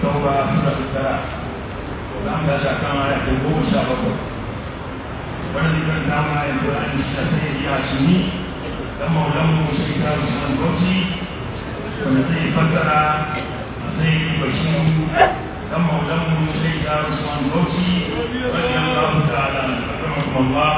tauba sura ta tara za mu tashi akan aya ta goma sha bakwai wanda zai kan dama yanzu an yi shi sai ya shi ni dan maulan mu shi ta Usman Bauchi wanda zai fassara sai bashiru dan maulan mu shi ta Usman Bauchi radiyallahu ta'ala rahmatullah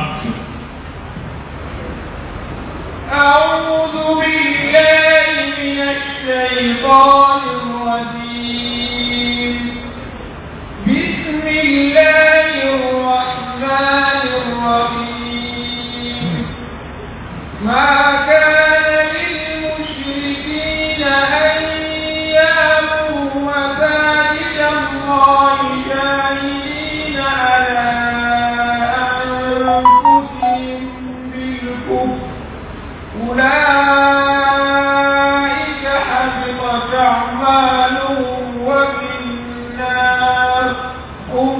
أعوذ بالله من الشيطان الرجيم بسم الله الرحمن الرحيم ما كان للمشركين أن يامروا مساجد الله شاهدين على أنفسهم بالكفر أولئك حبطت أعمالهم وفي النار هم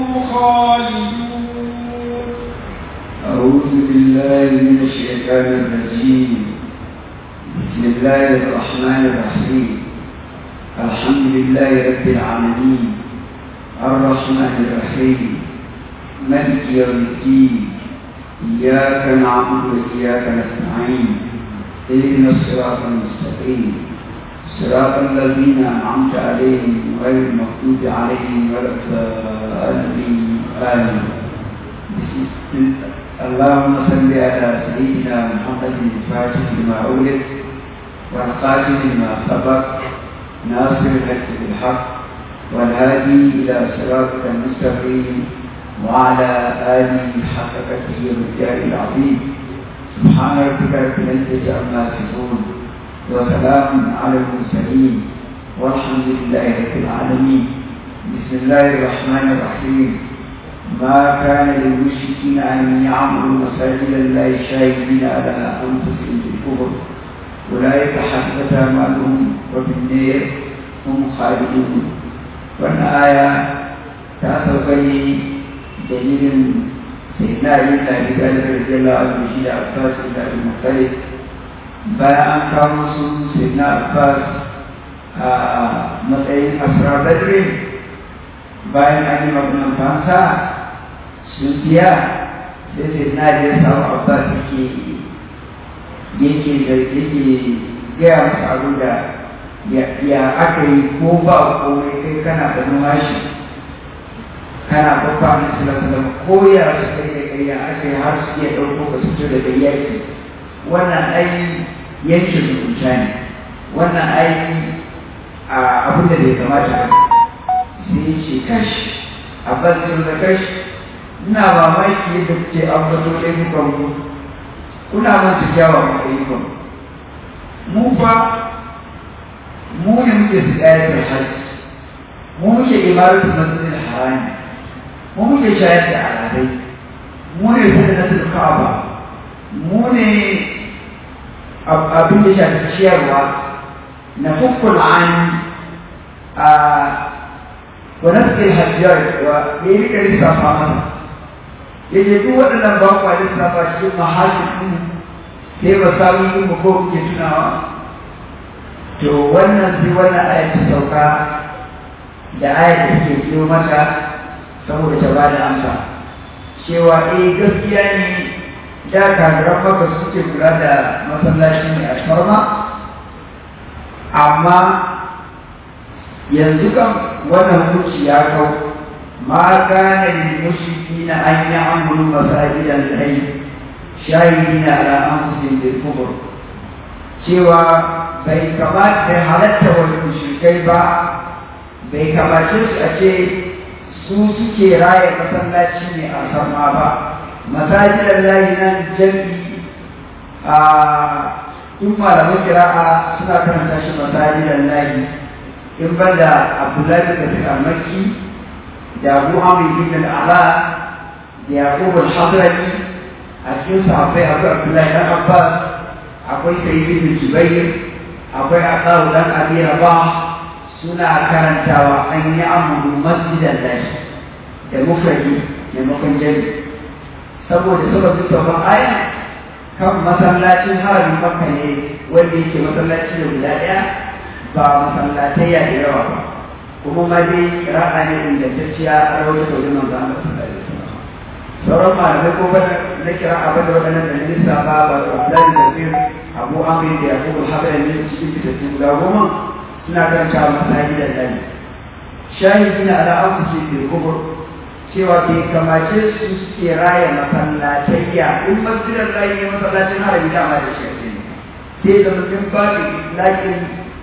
خالدون أعوذ بالله من الشيطان الرجيم بسم الله الرحمن الرحيم الحمد لله رب العالمين الرحمن الرحيم ملك يوم الدين إياك نعبد وإياك نستعين اهدنا الصراط المستقيم صراط الذين أنعمت عليهم غير المغضوب عليهم ولا الضالين آمين بسم اللهم صل على سيدنا محمد الفاتح لما أولد والقاتل لما سبق ناصر الحق بالحق والهادي إلى صراطك المستقيم وعلى آله حق قدره والجاه العظيم سبحان ربك رب العزة عما يصفون وسلام على المرسلين والحمد لله رب العالمين بسم الله الرحمن الرحيم ما كان للمشركين أن يعمروا مساجد الله شاهدين على أنفسهم بالكفر أولئك حسبت أعمالهم وفي النار هم خالدون وأن آية تأثر دليل سيدنا علي بن أبي طالب رضي الله عنه شيء عباس بن أبي المطلب bayan an kawo su sayyidina abbas a matsayin asrar badri bayan an yi maganin fansa sun biya sai sayyidina ya samu abbas yake yake da yake gaya masa abin da ya aka yi ko ba komai kai kana da numashi kana babba na sallallahu ko ya su kai da kai ya aka yi har su iya ɗauko ka fito daga yaki wannan ai yanke zumunta ne wannan ai abin da bai kamata ba sai ya ce kash a bakin da kash ina mamaki yadda kuke ambato ayyukan ku kuna manta kyawawan ayyukan mu fa mu ne muke sigayatar hajji mu muke imaratu masjidil harami mu muke shayar da al'adai mu ne sadaqatul ka'aba mu ne abin da shafi ciyarwa na fukkul an a wani hajjiyar wa ya yi rika lissafa masa ya ce duk waɗannan ba kwa lissafa cikin mahajin ɗin sai ba samun yin mu ko kuke tunawa to wannan sai wannan ayat ta sauka da ayat da ke biyo mata saboda ta bada amsa cewa eh gaskiya ne da kafiran maka suke kula da masallaci ne a farma amma yanzu kan wannan hukunci ya kau ma kana lil mushrikina an ya'muru masajidan lahi shahidina ala anfusihim bil kufr cewa bai kamata bai halatta wa mushrikai ba bai kamace su a ce su suke raya masallaci ne a sama ba masajidan lahi nan jami'i a duk malaman kira'a suna karanta shi masajidan lahi in banda abdullahi da fi almaki da abu amri bin al'ala da yaqub al-hadrami a cikin sahabbai akwai abdullahi dan abbas akwai sayyid bin jubair akwai aqaw dan abi rabah suna karantawa an yi amuru masjidan lahi da mufradi maimakon jami'i saboda sababin sauran aya kan masallacin haramin makka ne wanda yake masallaci da guda ɗaya ba masallatai ya da yawa ba kuma ma dai kira'a ne ingantacciya a rawaito da wajen manzo Allah sallallahu alaihi wasallam sauran malamai ko ba na kira'a ba da waɗannan da nisa ba ba da Abdullahi da Fir Abu Amr da Yaqub al-Habari ne cikin fitattun guda goma suna karanta masahi da dani shahidi na ala anfusi bil kubur cewa bai kamace su suke raya masallatayya in masjidan layi ne masallacin harami dama da shi ake sai da mutum ba da lakin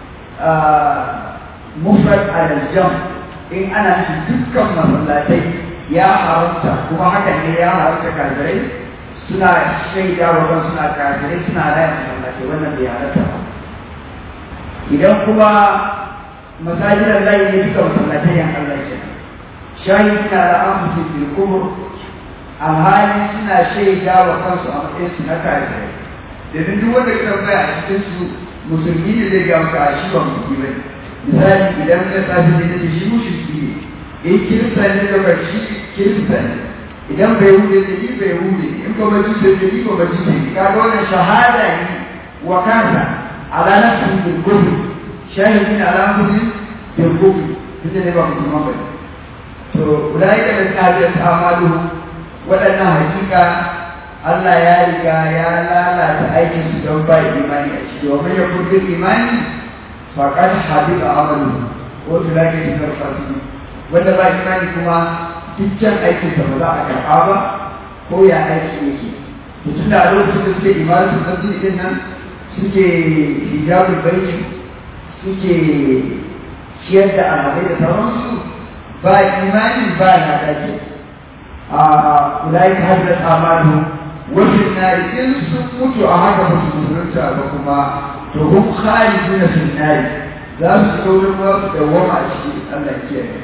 mufrad al-jam in ana nufin dukkan masallatai ya haramta kuma hakan ne ya haramta kafirai suna shaida wa kan suna kafirai suna raya masallatai wannan bai haramta ba idan kuma masajidan layi ne duka masallatai yan Allah ke shayi suna da amfusi bil kubur alhali suna shaida wa kansu a matsayin su na kafirai domin duk wanda ka tambaya a cikin su musulmi ne zai gamsa a shi ba musulmi ba misali idan ka safi ne da shi mushriki ne in kirista ne da ba shi kirista ne idan bai hude ne ni bai hude in ba baji da ni ba baji ne kaga wannan shahada ne wa kansa ala nafsi bil kufr shahidin ala nafsi bil kufr tunda ne ba musulman ba to ulaika da kafiyat amalu waɗannan hakika Allah ya riga ya lalata aikin su don ba imani a ciki wa man yakun bil imani faqad habita amalu ko tulake ta karfatu wanda ba imani kuma dukkan aikin sa ba za a karɓa ba ko ya aiki yake to tunda a lokacin da suke imani su san din nan suke hijabul baiti suke ciyar da alamai da sauransu ba imani ba na dace a ulaika hadrat amalu wajen nari in sun mutu a haka ba su musulunta ba kuma to hum khaliduna fil nari za su shiga wurin ba su dawwama a ciki Allah ya kiyaye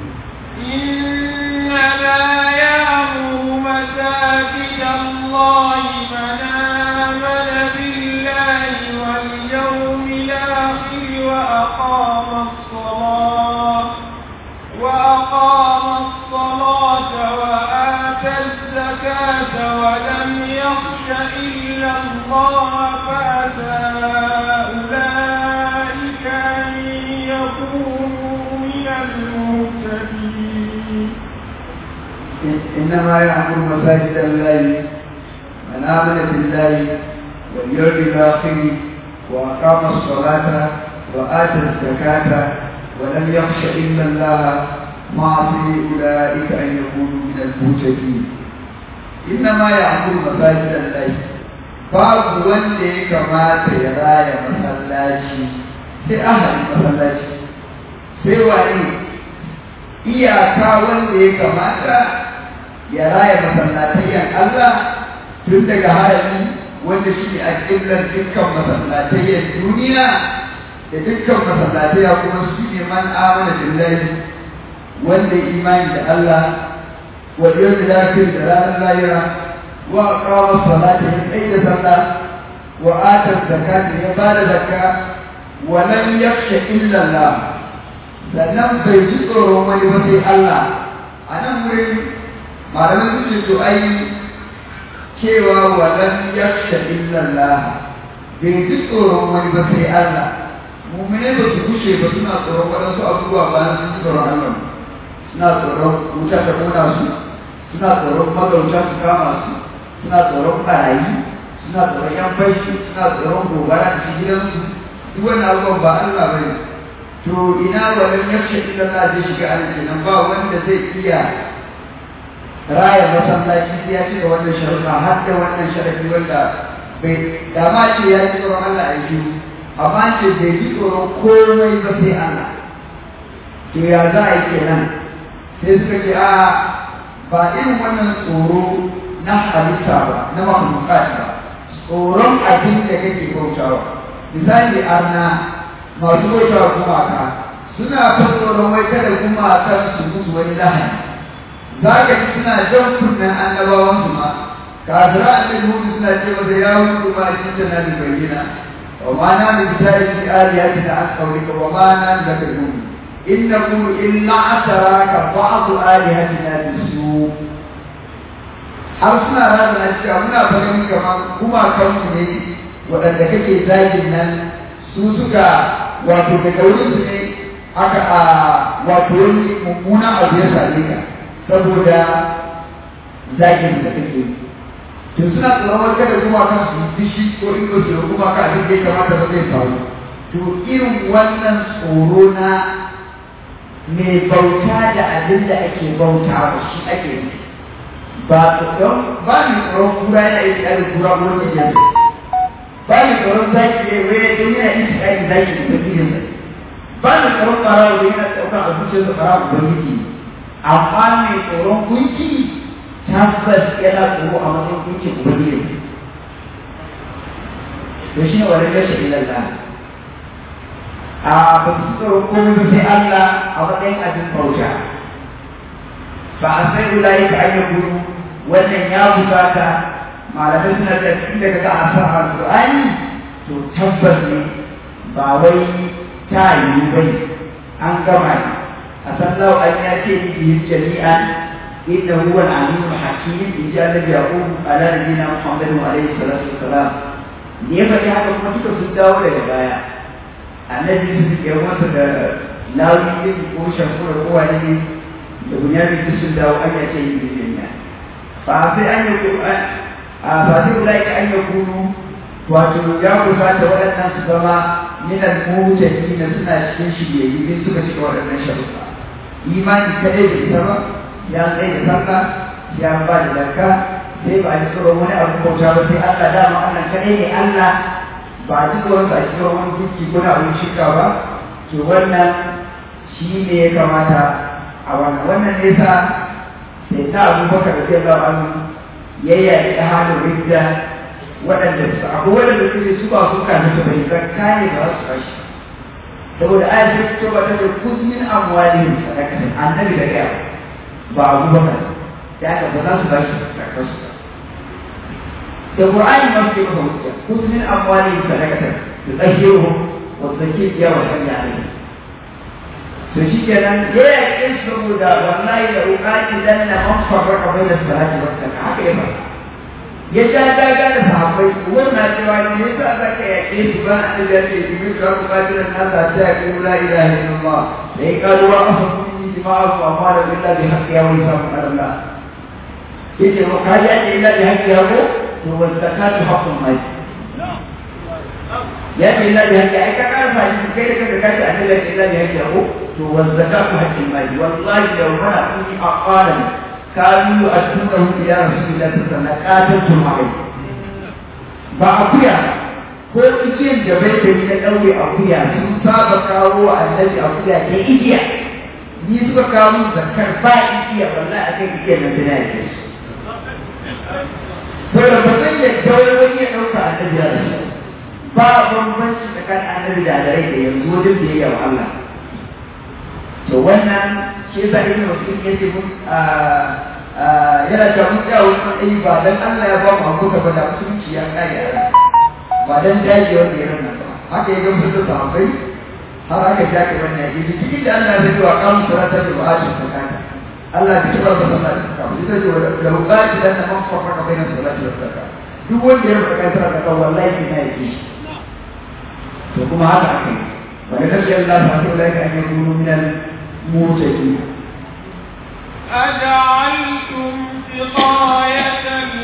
إن لا يأمر مساجد الله من آمن بالله واليوم الآخر وأقام الصلاة وأقام الصلاة وآتى الزكاة ولم يخش إلا الله فأتى أولئك أن يكونوا من المهتدين إنما يعمر مساجد الله من آمن بالله واليوم الآخر وأقام الصلاة وآتى الزكاة ولم يخش إلا الله معصي أولئك أن يكونوا من المهتدين إنما يعمر مساجد الله babu wanda ya kamata ya raya masallaci sai ahalin masallaci sai wani iyaka wanda ya kamata ya raya masallatayyan Allah tun daga harami wanda shi ne a ƙiblar dukkan masallatayyan duniya da dukkan masallatayya kuma su ne man amana billahi wanda imani da Allah wa yawmil akhir da ranar lahira wa aqama salata ya tsaye da sallah wa ata zakata ya bada zakka wa lam yakhsha illa Allah sannan bai ji tsoron wani ba sai Allah a nan wurin malamin su ce to ai cewa wa lam yakhsha illa Allah bai ji tsoron wani ba sai Allah mu'mine ba su kushe ba suna tsoron waɗansu abubuwa bayan sun ji tsoron Allah suna tsoron wuta ta kona su suna tsoron magauta su kama su suna tsoron barayi suna tsoron yan fashi suna tsoron gobara da gidansu duk wannan abubuwan ba Allah ba ne to ina walan yaksha illa Allah zai shiga aljanna ba wanda zai iya raya masallaci sai ya cika wannan sharuɗa har da wannan sharafi wanda bai da ma ce ya ji tsoron Allah a yi amma ce bai ji tsoron komai ba sai Allah to ya za a yi kenan sai suka ce a ba irin wannan tsoro na halitta ba na makhlukat ba tsoron abin da kake bautawa misali arna masu bautawa gumaka suna fa tsoron wai kada gumakan su musu wani lahani za ka ji suna jan kunnen annabawan su ma kafira annabi hudu suna ce masa ya hudu ma shi ta na bayyana wa ma na min sa'i aliyatina an qawlika wa ma na laka hudu in naqulu illa ataraka ba'd alihatina bisu har suna rana na cewa muna farin kamar gumakanmu ne waɗanda kake zagin nan su suka wato daga wurin su ne aka a wato wani mummunan abu ya same ka saboda zakin da kake to suna tsoron kada kuma kan su dishi ko in ko su kuma ka abin da ya kamata ba zai faru to irin wannan tsoro na mai bauta da abin da ake bauta ba shi ake yi ba tsoron ba ni tsoron kura yana yi tsari kura ko wani jan ba ni tsoron zaki ne wai don yana yi tsari zaki da tafiyin sa ba ni tsoron farawa da yana ɗaukar a zuciyar da farawa da miki amma mai tsoron gunki tabbas yana tsoro a matsayin gunki ubangiji to shi ne wani rashin ilallah a ba su tsoro komai ba sai Allah a matsayin abin bauta ba a sai ulayi ka an gudu wannan ya bukata malamai suna da tun daga ga asar alƙur'ani to tabbas ne ba wai ta yi bai an gama ne a san lau an ya ce ni jami'an inna huwa al-alim al-hakim in ja nabi yaqub ala nabiyina muhammadin alayhi salatu wassalam ne fa haka kuma duka sun dawo daga baya annabi su ke masa da lawi ne ko shafu da kowa ne da bunyami su sun dawo an ya ce yi duniya ba sai an yi a ba sai ulai ka an yi kunu wato ya kusata waɗannan su zama minan mutane da suna cikin shiryayyu ne suka cika waɗannan sharuɗa imani kadai da ita ba ya tsaye da sallah ya ba da zakka sai ba a ji tsoron wani abu bauta ba sai Allah dama Allah kadai ne Allah ba a ji tsoron a cikin wani duki ko na abin shirka ba to wannan shi ne ya kamata a wannan wannan ne sa sai ta abubakar da zai zama an yayya da halin ridda waɗanda su abu waɗanda suke su ba su kafin su bai zakka ne ba su kashi saboda ayat ta fito ba ta da kuzmin amwalihim sadaqatan annabi da gaya ba abubakar ya ka ba za su bashi zakka su da qur'ani ma su ba hujja kuzmin amwalihim sadaqatan tutahhiruhum wa tuzakkihim wa salli alaihim to shi kenan ya yaƙe su saboda wallahi da uƙaƙi dan na man farraka bai da salati wa zakka haka ya faɗa ya ja daga da sahabbai wannan cewa ne yasa za ka yaƙe su ba a da ce jibril ka ku kaji da nasa ta yaƙe la ilaha illallah da ya kalu wa afa kunni jima'u amma da billahi bi haqqi ya wani samu Allah yake ko ka ya ce illa bi haqqi ya ko to wa zakatu haqqun mai ya ce illa bi haqqi ai ka karfa shi kai da kanka kace annabi ya ce illa bi haqqi ya ko to wa zakatu haqqun mai wallahi yawma kunni aqalan kanu a tunahu ila rasulillahi sallallahu alaihi wasallam qatantum ba akuya ko igiyan da bai da na daure akuya sun saba kawo wa annabi akuya ke igiya ni suka kawo zakar ba igiya wallahi akan igiyan nan da yake to da ba zai ya daure wani ya dauka annabi ya rasu ba bambanci tsakanin annabi da rai da yanzu wajen da ya wa Allah to wannan shi yasa ibn Mas'ud yace mun yana da mun tsaya wani matsayi ba dan Allah ya ba mu hakuka ba da musulunci ya kare a ba dan daji wanda ya rana ba haka ya gamsu da sahabbai har aka jake wannan yake da cikin da Allah ya ce wa qamu salata da ba'ati zakata Allah ya ce ba sallah da zakata shi zai ce da bukati dan man farka baina salati da zakata duk wanda ya rubuta kai sallah wallahi ne yake to kuma haka ake wani nabi Allah ta ce ulai ka an yakunu minal mutaqin أجعلتم سقاية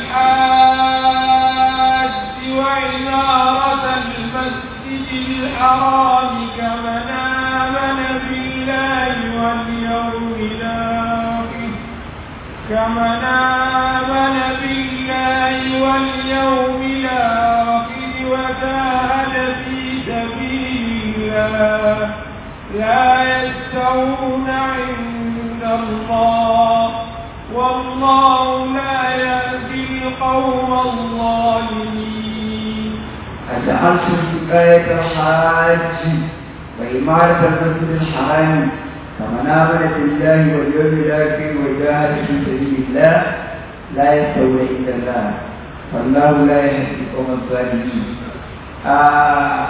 الحاج وعمارة المسجد الحرام كمن آمن بالله واليوم الآخر كمن آمن بالله واليوم الآخر وجاهد في سبيل الله لا يستوون عند الله والله لا يهدي القوم الظالمين أجعلتم سقاية الحاج وإمارة المسجد الحرام فمن آمن بالله واليوم الآخر وجاهد في سبيل الله لا يستوي عند الله والله لا يهدي القوم الظالمين آه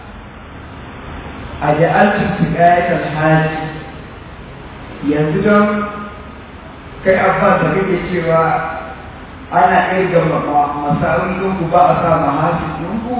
أجعلتم سقاية الحاج yanzu don kai abbas da kake cewa ana irga masa'o'inku ba a sa mahasisinku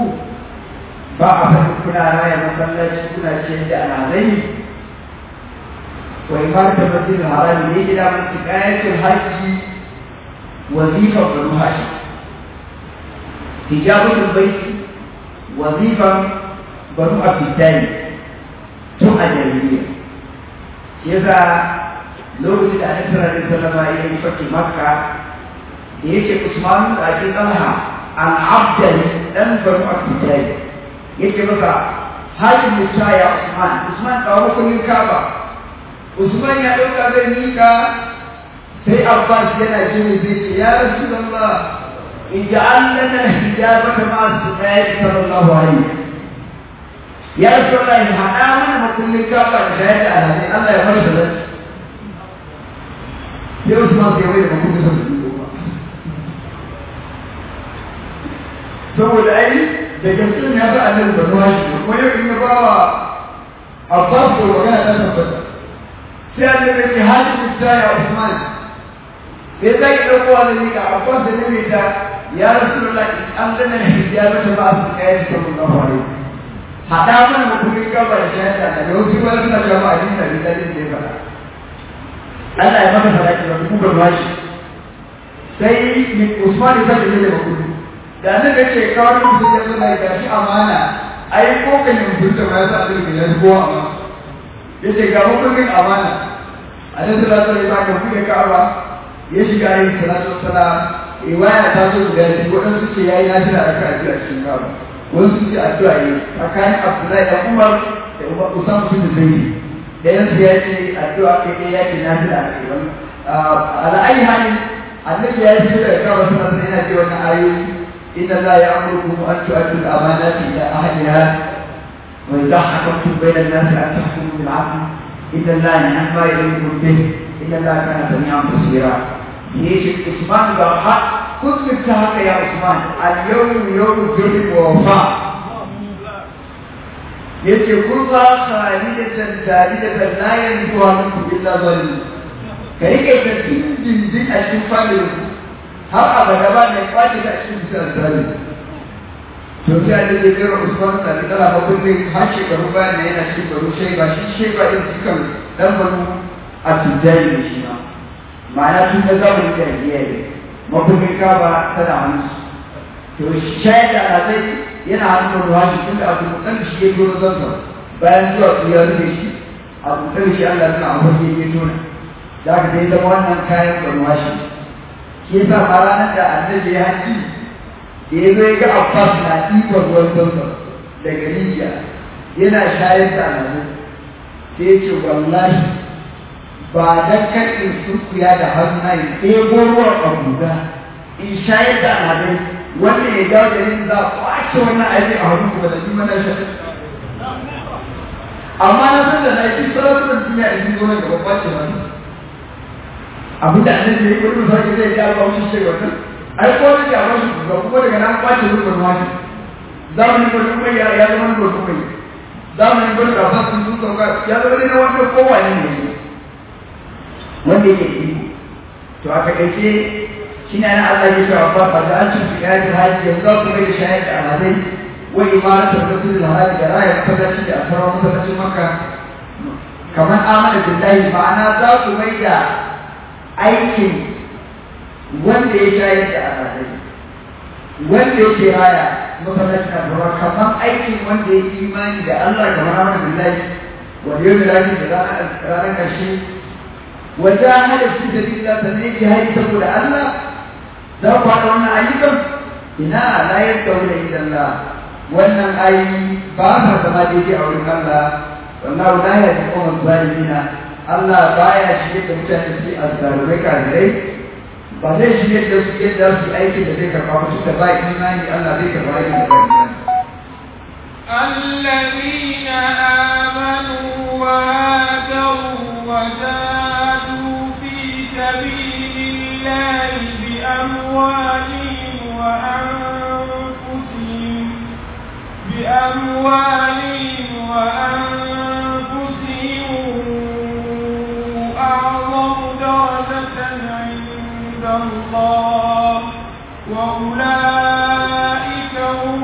ba a faɗi kuna raya masallaci kuna ce da alhazai وإمارة المسجد الحرام ليجي إلى من حكاية الحج وظيفة بنو هاشم حجابة البيت وظيفة بنو عبد الثاني ثم الجاهلية يذا لو جد أن صلى الله عليه وسلم إلى فتح مكة يجي عثمان أجي طلحة عن عبد لم بنو عبد الثاني يجي مثلا هذه المساء يا عثمان عثمان قالوا كل الكعبة عثمان يا دوكا زي ميكا sai Abbas yana jini zai ce ya Rasulullah ij'al lana hijabata ma sunnati sallallahu alaihi ya Rasulullah in hada mana makullin kafa da shayar da alhaji Allah ya bar da sai Usman sai wai da makullin sa su ba saboda ai da gaskiya ya ga annabi da ruwa shi ko yau in ya ba wa Abbas ko magana ta tabbata sai annabi ya ce hadi ya Usman sai zai ɗauko wani ga abbas da nabi ta ya rasulullah an gana da hijaba ta ba su kai da sallallahu alaihi hada mana mutumin gaba da shahada da wasu wani suna jama'a din da bidalin da ya fara Allah ya maka sadaki da kuma bashi sai ni Usman ya sake da kudu da nan da ce kawai mutum ya zo da gashi amana ai ko kan mutum ta ma ya sa da ya ko amana yace ga mutumin amana a nan sallallahu alaihi wasallam ka kuɗe ka'aba ya shiga yin salatu wassalam riwaya ta zo guda biyu waɗansu ce yayi nafila da ka addu'a cikin gaba wasu ce addu'a yi tsakanin Abdullahi da Umar da Umar Usam su da Zaid da yansu ya ce addu'a kai ɗaya ya ce nafila a kai wani ala ayi hali annabi ya yi da kawo suna sanar yana ce wannan ayoyi inna la ya'murukum an tu'addu al-amanati ila ahliha wa idha hakamtum bayna an-nasi an tahkumu bil 'adl inna la ya'lamu ma yuridu bihi إن الله كان سميعا بصيرا ليش عثمان قال كنت متهمة يا عثمان اليوم يوم الجرم ووفاء yace kurza khalidatan dalidatan la yanzuha minkum illa zalim ka rike ta dindin a cikin fadin har abada ba mai kwace ta cikin bisan zalim to sai da zai kira Usman da kala ba kun har shekaru bayan yana cikin baro shaiba shi shaiba din cikin dan baro a tujjari da shi ma ma'ana tun da zamanin jahiliya ne mabukin kaba tana hannu to shayar da alazai yana hannun ruwa shi tun da abu mutan shi ya tona zansa bayan zuwa su ya rufe shi abu mutan shi Allah suna a wajen ya tona za ka dai zama wannan kayan ruwa shi shi yasa ma ranar da annabi ya haji da ya zo ya ga Abbas na ɗiban ruwan zansa daga rijiya yana shayar da alazai sai ya ce wallahi ba dan kan in surkuya da hannu in ɗebo ruwan abuja in shayar da alhadai wannan ya dawo da yin za a kwace wannan aiki a hannu kuma da ni mana shi amma na san da na yi sarrafa duniya in zo nan gaba kwace wani abin da annabi ya yi wani misali zai ja ba wani shi wannan ai ko da ya ba shi ga kuma daga nan kwace ruwan wani zamanin gudun mai ya zama gudun mai zamanin gudun da fasin sun sauka ya zama ne na wanda kowane ne wanda yake iko to a takaice shi ne na Allah ya cewa ba ba da an ci su yaji haji yanzu ku mai da shayar da alhazai wa imaratu rasul alhaji da rayar masallaci da sauran masallacin makka kamar amana billahi ma'ana za ku mai da aikin wanda ya shayar da alhazai wanda yake raya masallacin alhazai kamar aikin wanda ya imani da Allah kamar amana billahi wa yau da da ranar ƙarshe وجاهد في سبيل الله سنين جهاد تقول الله ذاك هذا وانا أيضا إنا لا يدعون إلا الله وانا أي بابا كما ديجي أولي الله والله لا يهدي القوم الظالمين الله بايا شيء متى في الظالمين كذلك ba zai shirye da su yadda su aiki da zai karɓa ba suka ba imani Allah zai karɓa aiki da karɓa الذين آمنوا وهاجروا وجاهدوا في سبيل الله بأموالهم وأنفسهم بأموالهم وأنفسهم أعظم درجة عند الله وأولئك هم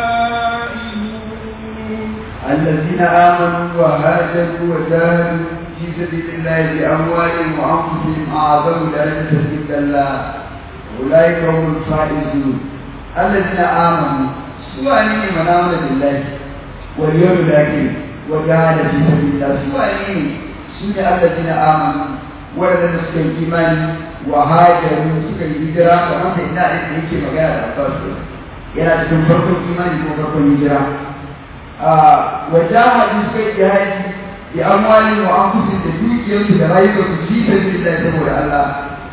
الفائزون الذين آمنوا وهاجروا وجاهدوا في سبيل الله بأموالهم وأنفسهم أعظم درجة عند الله أولئك هم الفائزون الذين آمنوا سواء من آمن بالله واليوم الآخر وجاهد في سبيل الله سواء سنة الذين آمنوا ولد سكي إيمان وهاجروا سكي هجرة وما سيدنا إن يكي مغاية الأبطال yana cikin farkon imani ko farkon hijira وجاهدوا سكي جهادي بأموالهم وأنفسهم تدوكيهم تدرائبهم في سبيل الله سبحانه الله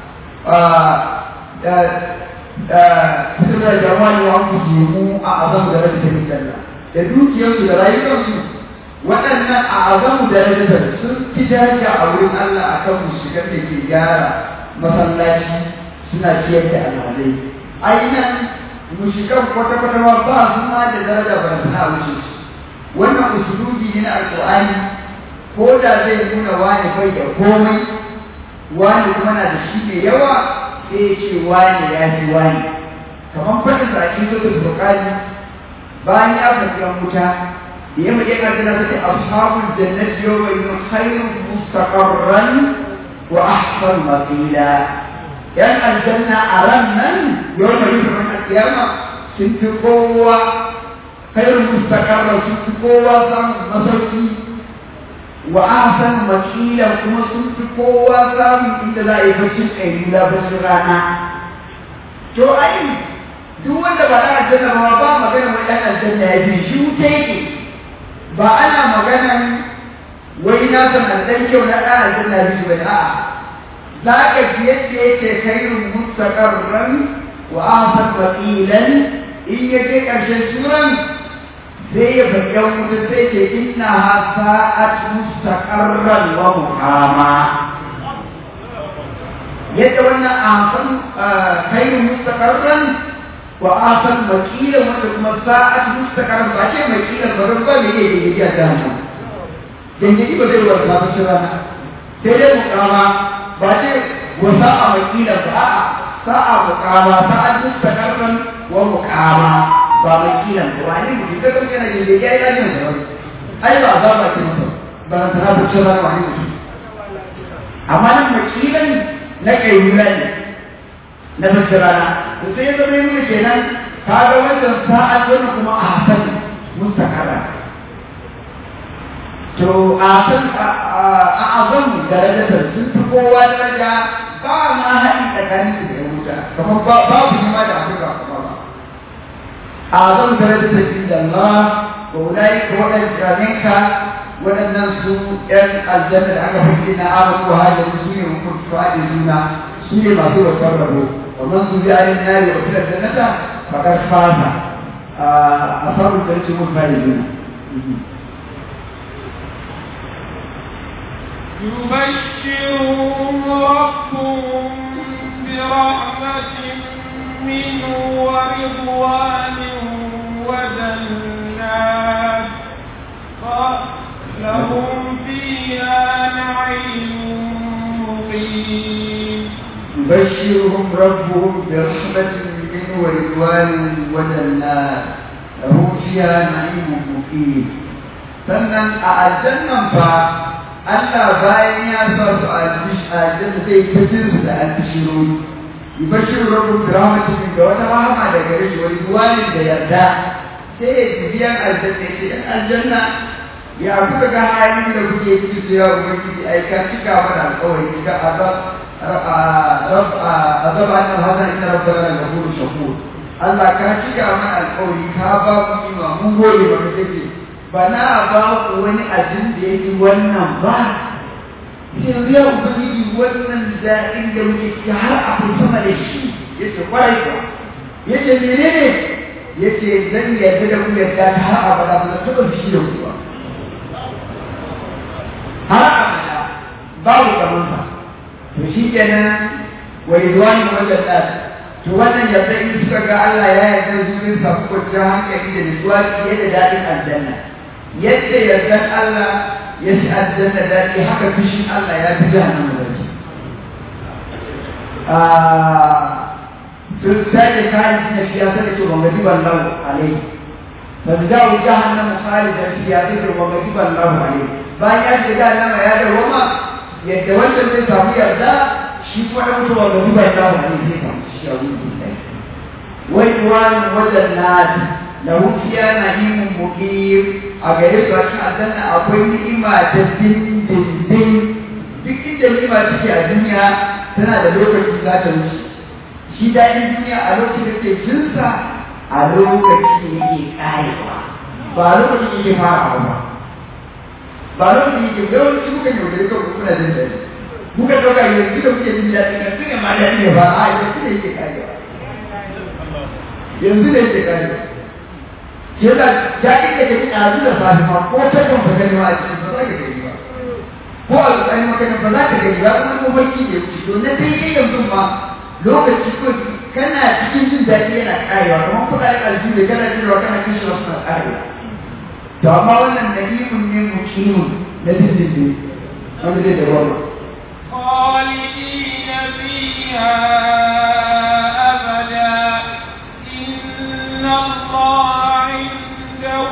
suna da wani wa ku jimu a azamu da rabin sabi Allah da dukiyarsu da rayuwarsu waɗannan a azamu da rabin sun fi daraja a wurin Allah a kan mushigar da ke gyara masallaci suna ciyar da alhalai ainihin mushigar kwata-kwata ma ba su ma da daraja ba suna wuce su wannan usulubi ne na alƙur'ani ko da zai nuna wani bai da komai wani kuma na da shi mai yawa sai ya ce wani ya fi wani kamar faɗin da ake so da bukari bayan ya faɗi yan wuta da ya mace ƙarfi na sai ashabul jannati yawma yun khairun mustaqarran wa ahsan maqila yan aljanna a ran nan yawma yun al-qiyama sun fi kowa khairun mustaqarran sun fi kowa samun masauki wa ahsan makila kuma sun fi kowa samun inda za a yi bacin ƙailula bacin rana to ai duk wanda ba ɗan aljanna ba ba magana wai ɗan aljanna ya fi shi wuta yake ba ana maganan wai na san alɗan kyau na ɗan aljanna ya fi ba a'a za ka ji yadda yake kairun mustaqarran wa ahsan maqilan in ya je ƙarshen suran sai ya faɗi yan wuta sai ce inna ha sa'at mustaqarran wa muqama yadda wannan asan khairu mustaqarran wa asan makila wanda kuma sa'at mustaqarran ba ce makila ba ran ba ne ne da ya da mu dan ji ba zai wata ba shi rana sai dai muqama ba ce wa sa'a makila ba a'a sa'a muqama sa'at mustaqarran wa muqama ba mai kilan ba wani mutum ka kuma yana jin ya yi lafiyar da wani ai ba za ba ce masa ba na sana ba cewa wani mutum amma nan mai kilan na kai nuna ne na bacci rana to sai ya zama nuna kenan ka ga wannan sa'ad wani kuma a hasan mustakara to a san a azam darajatar sun fi kowa daraja ba ma haɗi tsakanin su da ya wuta kamar babu shi ma da afirka kuma ba أعظم درجة عند الله وأولئك هو الجامعك ولن سوء الجنة على حجنا آمنوا وهذا المسلمين وكنت فائزون سوء ما سوء قربوا ومن سوء على النار وكل الجنة فقد فاز أصاب الجنة هم الفائزون يبشرهم ربهم برحمة منه ورضوان وجنات لهم فيها نعيم مقيم يبشرهم ربهم برحمة منه ورضوان وجنات لهم فيها نعيم مقيم sannan a aljannan fa Allah bayan ya sa su a aljanna sai ta jin su da albishirori yubashiru rabbukum bi rahmatin da wata rahama da gare shi wani duwanin da yarda sai ya ji biyan aljanna ce in aljanna ya kuka ga halin da kuke ciki su ya ubangiji ai ka cika mana alƙawari ka azab azab annal hasan inna rabbana la ghafurur shakur Allah ka cika mana alƙawari ka ba ku ima mun gode ba kake ba na ba ku wani abin da yake wannan ba yanzu ya ubangiji wannan daɗin da muke ciki har akwai sama da shi ya ce kwarai ba ya ce menene ya ce zan yarda da ku yarda ta har abada ba zan taɓa fushi da ku ba har abada babu kamansa to shi kenan wa ridwani wajen ɗan to wannan yarda in suka ga Allah ya yarda su zai samu kwanciyar hankali da nutsuwa fiye da daɗin aljanna yadda yardan Allah ya fi aljanna daɗi haka fushin Allah ya fi jahannama daɗi sun sake kayan suna fiya ta da ke wanga jiban lahu alai fa da jawo jahannama khalidan fiya ta da wanga jiban lahu alai bayan ya shiga nama ya da roma yadda wancan zai samu yarda shi kuma ɗan mutuwa ga duba ya samu ne zai samu shi a wuri ɗaya wai wani wajen nadi da wuciya na himin muqim a gare su a cikin aljanna akwai ni'ima ta dindindin duk inda ni'ima take a duniya tana da lokaci za ta wuce shi daɗin duniya a lokacin da ke jinsa a lokacin da yake ƙarewa ba lokacin da yake farawa ba ba lokacin da yake yawanci muka yaudare kan kuna jin daɗi muka ɗauka yanzu da muke jin daɗi kan tuna ma daɗi ne ba a yanzu da yake ƙarewa yanzu da yake ƙarewa shi yasa daɗin da kake ɗazu da safe ma ko ta kan ba gani ma a cikin ba za ka gani ba ko a tsakanin makarin ba za ka gani ba kuma ko barci da wuce to na daidai yanzu ma lokaci ko kana cikin jin daɗi yana ƙarewa kamar kuɗaɗen aljihu da kana jin kana kashe wasu na ƙarewa to amma wannan na'imun ne mukimun na dindindin wanda zai da wani خالدين فيها أبدا إن الله عنده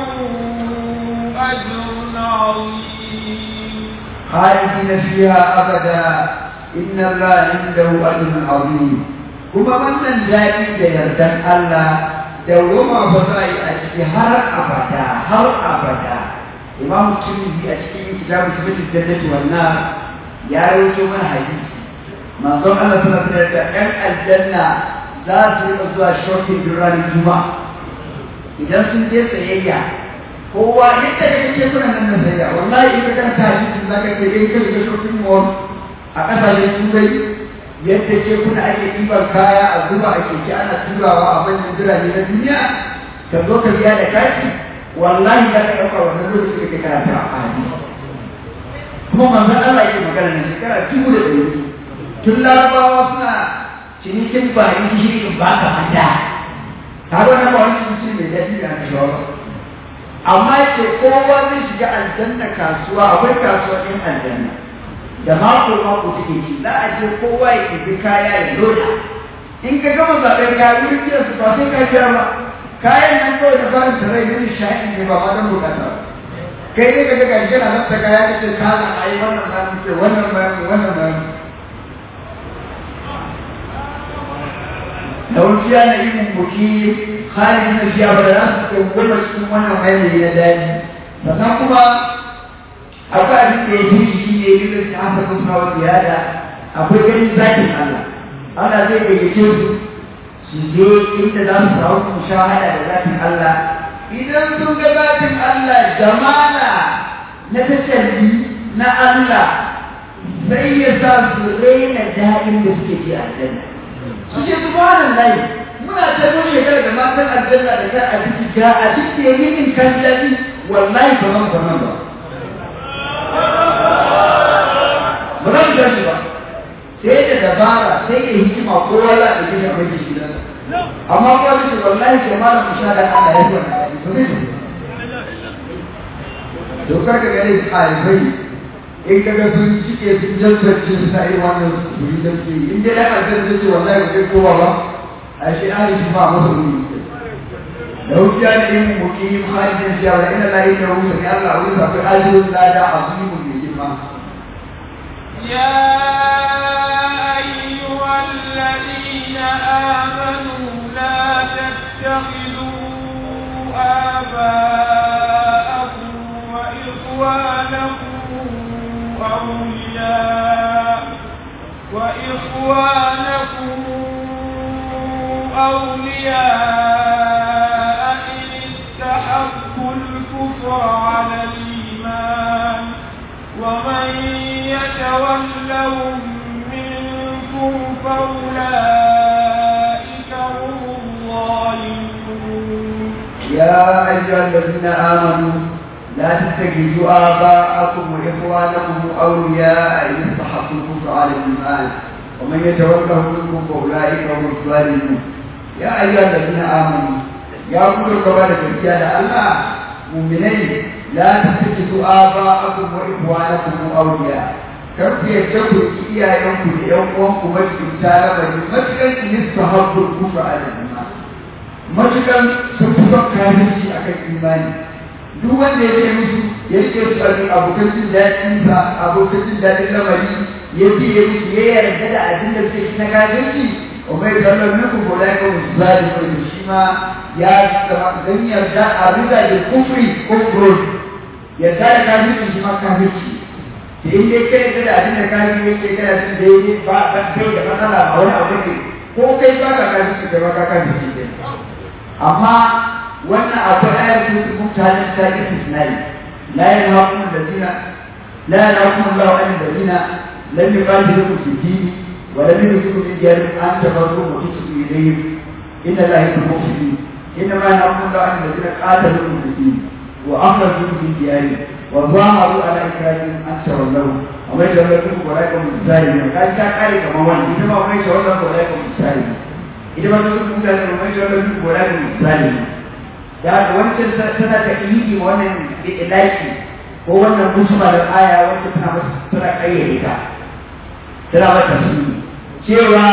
أجر عظيم خالدين فيها أبدا إن الله عنده أجر عظيم kuma wannan daɗi da yardan Allah dawwama ba za a yi a ciki har abada har abada imam tirmidhi a cikin kitabu sifatul jannati wan nar ya rawaito mana hadisi manzon Allah sallallahu alaihi wasallam ɗan aljanna za su rika zuwa shopping duk ranar juma'a idan sun je sayayya kowa yadda da kake kuna nan na sayayya wallahi in ka karanta hadisin zaka ce in ka shiga shopping mall a kasashen turai yadda ke kuna ake ɗiban kaya a zuba a keke ana turawa a manyan birane na duniya ka zo ka biya da kati wallahi za ka ɗauka wannan lokacin da ke karanta a hadisi kuma manzon Allah yake magana na shekara dubu da ɗari tun larabawa suna cinikin bayan gishiri ba ka manta ta ga wannan ba wani ciniki mai daɗi da aka shawo ba amma ce kowa zai shiga aljanna kasuwa akwai kasuwa ɗin aljanna da mako mako take ci za a je kowa ya ɗibi kaya ya loda in ka gama zaɓen kaya wurin biyan su ba sai ka biya ba kayan nan kawai da farin sarai ne sha'i ne ba ma don bukata ba kai ne ka ga gashi na nan ta kaya ka ce ka na ai wannan ba mu ce wannan ba mu wannan ba mu da wuciya na yin buki halin na fiya ba za su ke goma cikin wannan hanyar na daji sannan kuma akwai abin da ya fi shi ne yin da haka sun kawo ziyada akwai ganin zakin Allah Allah zai gayyace su su je inda za su samu mushahada da zakin Allah idan sun ga zakin Allah jamala na tajalli na Allah sai ya sa su raina daɗin da suke ji a aljanna su ce subhanallahi muna ta mun shekara da matan aljanna da kan abinci ga a cikin yayin kan daɗi wallahi ba zan ba ba ba za mu tashi ba sai da dabara sai da hikima kowa za a ɗauke mai shi gidansa amma kowa zai ce wallahi jama'a mu sha da Allah ya zuwa to ne dokar ka gane ɗalibai in ka ga sun cike sun jantarce su sa irin wannan su yi da ke in dai ɗan aljanna zai ce wallahi ba zai kowa ba a shi an shi ba masa wuri da wuciya da yin mukim halin siya wa ina layi da wuce ne Allah wani sa kai ajiyar lada a zuwa mai girma يا أيها الذين آمنوا لا تتخذوا آباءكم وإخوانكم أولياء وإخوانكم أولياء إن استحبوا الكفر على الإيمان ومن يتولهم منكم فأولئك هم الظالمون يا أيها الذين آمنوا لا تتخذوا آباءكم وإخوانكم أولياء إن استحقوا الكفر على الإيمان ومن يتولهم منكم فأولئك هم الظالمون يا أيها الذين آمنوا يا كل كبار الرجال الله مؤمنين لا تتخذوا آباءكم وإخوانكم أولياء kar ku yadda ku ki iyayenku da ƴan uwanku majibta rabari matukan in istahabbu kufra ala iman matukan sun fi son kafirci akan imani duk wanda ya ce musu ya rike su a abokan jin daɗin sa abokan jin daɗin lamari ya ce ya musu ya yarda da abin da suke na kafirci wa mai zallar nuku ko da ka musu zali mai shi ma ya zama dan yarda a riga da kufri ko kufrun yarda da kafirci shi ma kafirci da in dai kai da abin da kafirci yake kana jin daidai ba ba kai da matsala ba wani abu ne ko kai ba ka kafirci kai ba ka kafirci ne amma wannan akwai ayar su mutane ta istisnai لا ينهاكم الذين لا ينهاكم الله عن الذين لم يقاتلوكم في الدين ولم يخرجوكم من دياركم ان تبروهم وتقسطوا اليهم ان الله يحب المفسدين انما ينهاكم الله عن الذين قاتلوكم في الدين واخرجوكم من ديارهم وظاهروا على اكراههم ان تولوهم ومن يتولكم فاولئك هم الظالمون قال كان قال كما هو انما ومن يتولكم فاولئك هم الظالمون إذا ما تقول مثلا ومن يتولكم فاولئك هم الظالمون da wancan tana ta iyi wannan ilaki ko wannan musulmanin aya wanda tana masa tana kayyade ta tana mata su cewa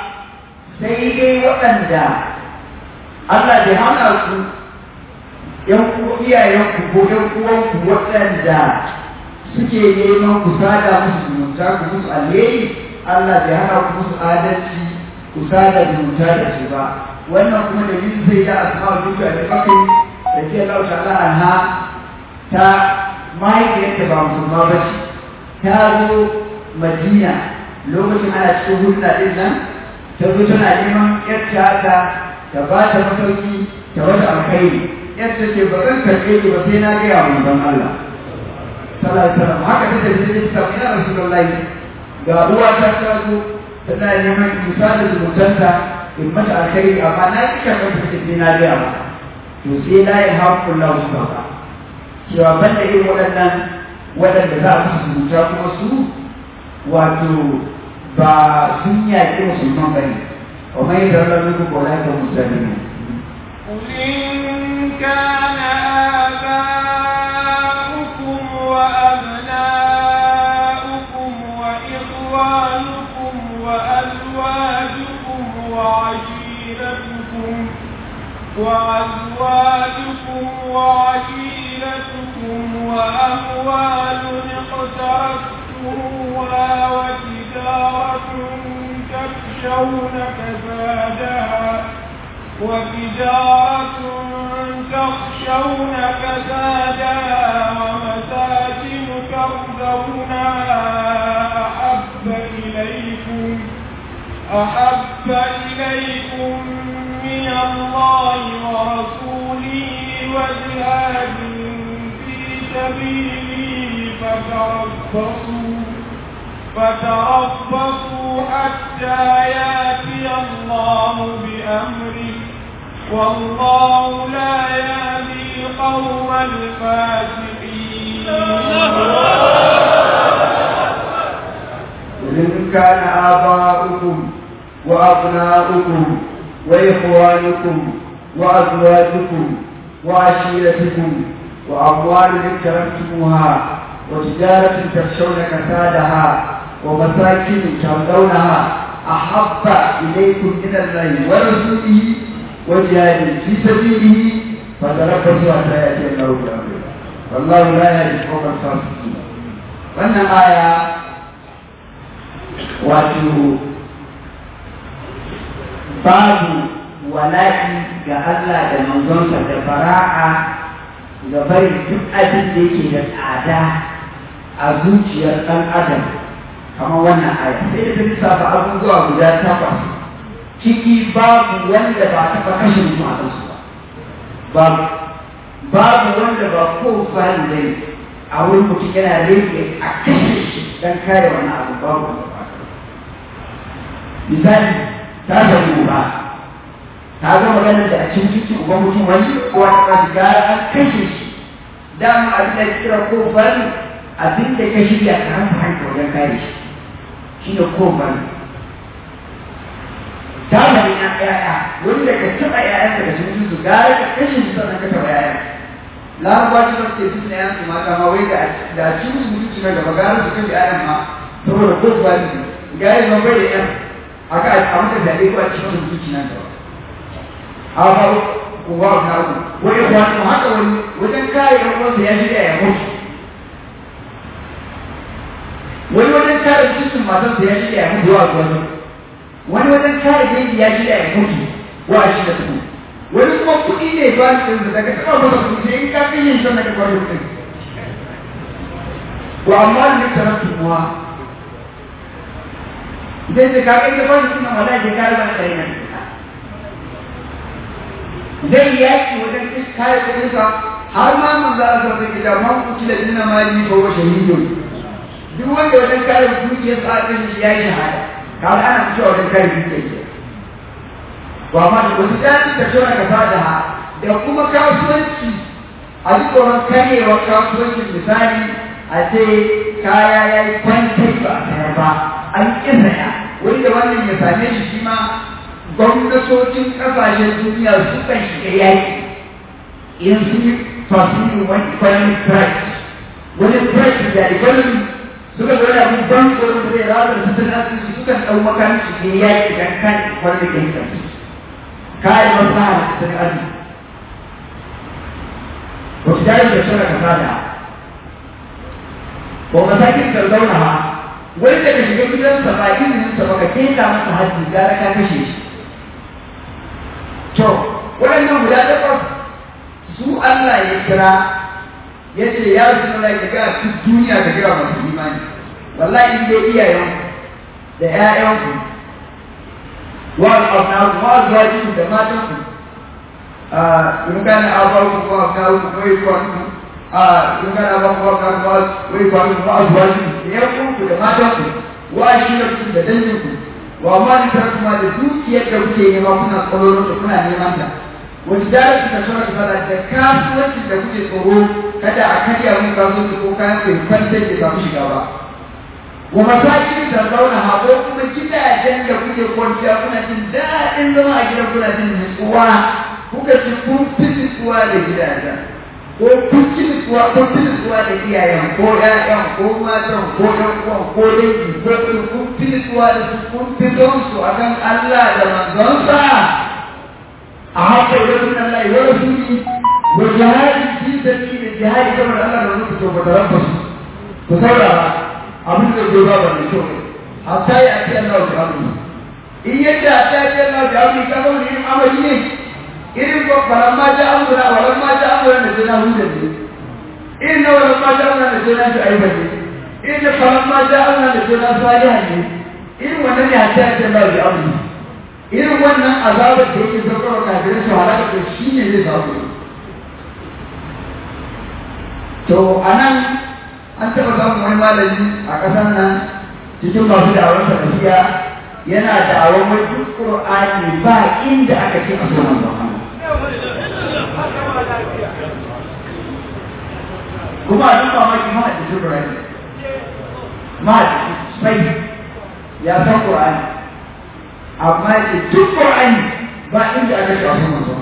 sai dai waɗanda Allah bai hana su ‘yan iyayenku ko ‘yan uwanku waɗanda suke neman ku sada musu zumunta ku musu alheri Allah bai hana ku musu adalci ku sada zumunta da su ba wannan kuma da yin sai da asma duka da kafin da ke Allah ta'ala anha ta mahaifiyarta ba musulma ba ce ta zo Madina lokacin ana cikin hulɗa ɗin nan ta zo tana neman yarta ta ta ba ta masauki ta wata alkhairi yarta ce ba zan karɓe ki ba sai na gaya wa manzon Allah sallallahu alaihi wasallam haka ta tafi ta ce ya rasulullahi ga uwa ta ta zo tana neman isa da zumuntanta in mata alkhairi amma na ki karɓar ta ce na gaya maka to sai la ya haƙƙun lahu subhanahu cewa banda irin waɗannan waɗanda za a musu zumunta kuma su wato ba sun yaƙi musulman ba ne wa mai zarar muku ko lafiya musulmi قل إن كان آباؤكم وأبناؤكم وإخوانكم وأزواجكم وعشيرتكم وأزواجكم وعشيرتكم وأموال اقترفتموها وتجارة تخشون كسادها وتجارة تخشون كسادها ومساكن ترضونها أحب إليكم أحب إليكم من الله ورسوله وجهاد في سبيله فتربصوا فتربصوا حتى ياتي الله بأمره والله لا يهدي القوم الفاسقين إن كان آباؤكم وأبناؤكم وإخوانكم وأزواجكم وعشيرتكم وأموال اقترفتموها وتجارة تخشون كسادها ومساكن ترضونها أحب إليكم من الله ورسوله وجهاد في سبيله فتربصوا حتى يأتي الله بأمره والله لا يهدي القوم الفاسقين wannan aya wato babu wala'i ga Allah da manzonsa da fara'a ga bari duk abin da yake da tsada a zuciyar ɗan adam kamar wannan aya sai da ta lissafa abubuwa guda takwas ciki babu wanda ba taɓa kashe mutum a kansu ba babu babu wanda ba ko fari dai a wurin mutum yana rage a kashe shi don kare wani abu babu wanda ba misali ta samu ba ta ga maganar da a cikin cikin uban mutum wani ko wani kasu gara an kashe shi dama abin da kira ko fari abin da ka shirya ka hanta hanta wajen kare shi shi ne ko fari ta bari na ƴaƴa wanda ka taɓa ƴaƴanka da sun su gara ka kashe su sannan ka taɓa ƴaƴa larabawa ci ba su ke suna yansu mata ma wai da da ci musu mutunci na gaba gara su kashe ƴaƴan ma saboda ko fari ga yi zama bai da ƴan aka a maka zaɓe ko a cikin mutunci nan gaba haka kowa na uku wani kwanu haka wani wajen kare yan uwansa ya shirya ya mutu wani wajen kare cikin matarsa ya shirya ya mutu wa gwamnati wani wajen kare dangi ya shirya ya mutu wa shi da su wani kuma kuɗi ne ba su ɗin daga taɓa masa kuɗi sai in ka fi yin shan daga kwanin kuɗin wa amma ne tarattu muwa zai ce ka kai da kwanin kuɗin wala ke kare ba da yana zai yaki wajen kare kuɗinsa har ma mun za a sarrafa gida man kuci da jina mali ko wa shahidun duk wanda wajen kare dukiyar sa ɗin shi ya yi shahada kaga ana fitowa wajen kare dukiyar ke wa ma da wasu jami da shona ka fada ha da kuma kasuwanci a ji tsoron karyewar kasuwancin misali a ce kaya ya yi kwantai ba a sayar ba an ƙi saya wani da wannan ya same shi shi ma gwamnatocin ƙasashen duniya su kan shiga yaƙi in su yi fasiri wani economic price wani price da economy suka zo da abin ban tsoron da zai razar su tana su sukan ɗau makamin su ke yaƙi kan kan economic interest kayan maslaha da tattalin arziki wasu jari da shara ka sada ko masakin ka zauna ha wani daga shiga gidansa ba izinin sa baka keta masa hajji gara ka kashe shi to waɗannan guda takwas su Allah ya kira ya ce ya rasu na ya ga duk duniya ka kira masu imani wallahi in dai iyayen da ƴaƴanku wa al-abnaku wa azwajukum da matanku in kana abaku wa abnaku wa ikwanukum in kana abaku wa abnaku wa ikwanukum wa azwajukum da ƴaƴanku da matanku wa ashiratukum da danginku wa ma ni tarakuma da dukiyar da kuke nema kuna tsoron da kuna neman ta wani jarar da suna fara da kasuwanci da kuke tsoro kada a karya mun kasuwanci ko kayan kai kwantar da samu shiga ba wa masakin da zauna ha ko kuma gidajen da kuke kwanciya kuna jin daɗin zama a gidan kuna jin nutsuwa kuka ci kun fi nutsuwa da gidajen ko kun ci nutsuwa kun fi nutsuwa da iyayen ko ƴaƴan ko matan ko ɗan uwan ko dangi ko kun fi nutsuwa da su kun fi don su akan Allah da manzonsa أحب إليكم من الله ورسوله وجهاد في سبيل الجهاد كما الله لو نكتب وتربص وثورة أبن الجواب والنشور حتى يأتي الله بأمره إن يجي حتى يأتي الله بأمره كما هو إن عمله إن فلما جاء أمرنا ولما جاء أمرنا نجينا هودا إن ولما جاء أمرنا نجينا شعيبا إن فلما جاء أمرنا نجينا صالحا إن ونني حتى يأتي الله بأمره irin wannan azabar da yake zaukarwa kafirai su halaka da shi ne zai zaɓu to a nan an taɓa samun wani malami a ƙasar nan cikin masu da'awar salafiya yana da'awar wai duk ƙur'ani ba inda aka ce a sunan kuma a duk mamaki ma a cikin ƙur'ani ma a cikin sai ya san ƙur'ani amma ce duk Qur'ani ba inda aka ce wasu manzo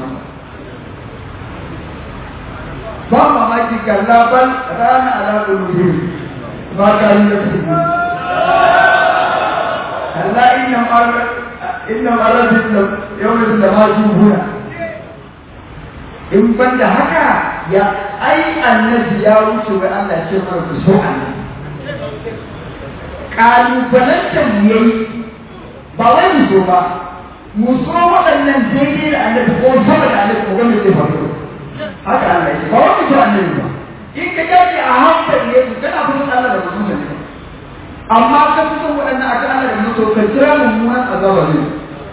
ba mamaki kalla bal rana ala qulubihim ma kanu yaksubun kalla inna marra inna marra yawmin da ma jubuna in banda haka ya ai annabi ya wuce wai Allah ce mara ku so annabi kalubalantar yayi ba wai mu so ba mu so waɗannan daidai da annabi ko sama da annabi ko wanda zai faru haka Allah ya ba wai mu so annabi ba in ka dace a hankali ne ku kana fushin Allah da mutum ne amma ka fi son waɗannan akan Allah da mutum ka jira mummunan azaba ne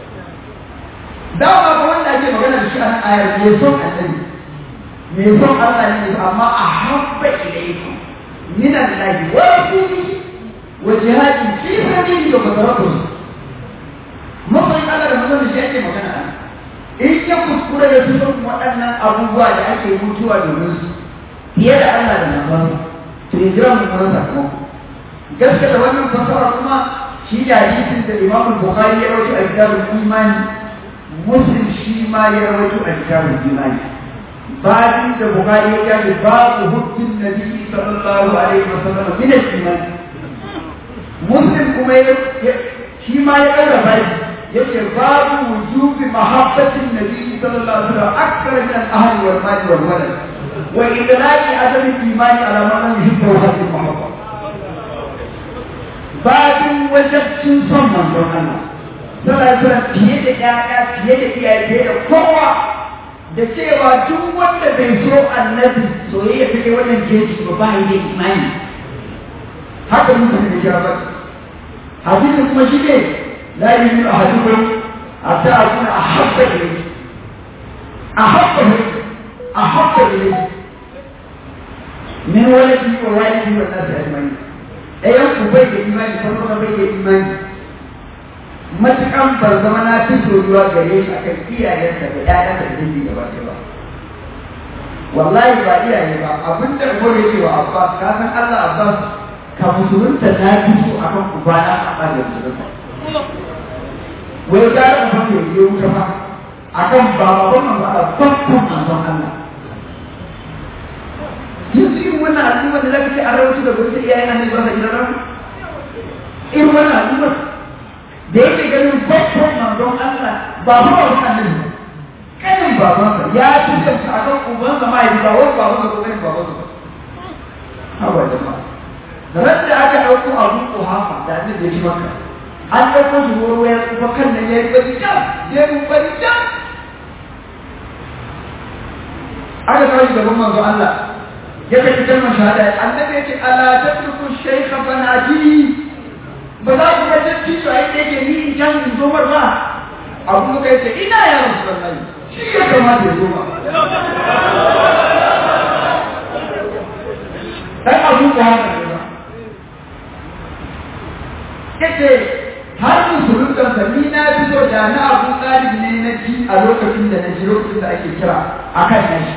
dama ba wanda ake magana da shi a nan ayar me son annabi me son Allah ne amma a habba ilaykum min Allah wa rasulihi wa jihadin fi sabilihi wa fataratuhu mafi Allah da manzon shi ake magana in ya kuskure ya fi son waɗannan abubuwa da ake mutuwa domin su fiye da Allah da manzon to ya jira mu kuma sakamako gaskiya wannan fasara kuma shi da hadisin da Imam Bukhari ya rawaito a kitabul imani Muslim shi ma ya rawaito a kitabul imani babin da Bukhari ya kace babu hukmin Nabi sallallahu alaihi wasallam min al-iman Muslim kuma ya shi ma ya karrafa shi yace babu wujubi mahabbatin nabi sallallahu alaihi wasallam akthar min al-ahl wal mal wal walad wa idlaqi adam al-iman ala man lam yuhibbu hadhihi al-mahabba babin wajabcin son manzon Allah sallallahu alaihi fiye da ƴaƴa fiye da iyaye fiye da kowa da cewa duk wanda bai so annabi soyayya ta kai wannan jeji ba ba yi da imani haka mun da kira ba hadisi kuma shi ne la yu'minu ahadukum hatta akuna ahabba ilayhi ahabba ilayhi ahabba ilayhi min walidi wa walidi wa nasi ajma'in ɗayan ku bai da imani kuma bai da imani matukan ban zama na fi soyuwa gare shi akan iyayensa da ƴaƴansa da dangi gaba ɗaya ba wallahi ba iyaye ba abin da Umar ya ce wa Abbas ka san Allah Abbas ka musulunta na fi so akan ubana a ɓarin musulunta wai gara uban da ya wuta ba akan bababan manzo Allah babban manzon Allah yanzu irin wannan al'umma da zaka ce an rawaito da gurin iyayen annabi ba sa gidan rabu irin wannan al'umma da yake ganin babban manzon Allah ba ba wa annabi ba kanin babansa ya fi kansa akan ubansa ma ya ba wani babansa ko kanin babansa ba hawa jama'a ran da aka ɗauko abu kuhafa da annabi ya ci maka an ɗauko shi wani ya tsufa kan nan ya yi bari jam ya yi bari jam aka kawo shi gaban manzon Allah ya kai kalmar shahada annabi ya ce ala tatruku shaykha fanati ba za ku ga dattijo a yadda yake ni in can in zo mar ba abu muka yace ina ya rasulullahi shi ya kamata ya zo ba dan abu ko haka ne ba yace har musulunta sa ni na fi so da na abu talib ne na ji a lokacin da na ji lokacin da ake kira akan nashi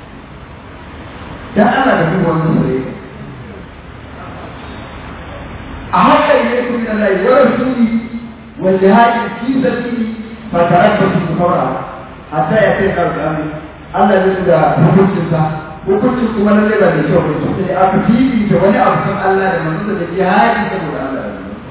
dan Allah da duk wannan soyayya أحب إليكم من الله ورسوله والجهاد في سبيله فتربصوا بفورها حتى يأتي الأمر Allah zai da hukuncinsa hukuncin kuma na zai ba da kyau ba sai aka fifi ta wani abu kan Allah da manzon da jihadi saboda Allah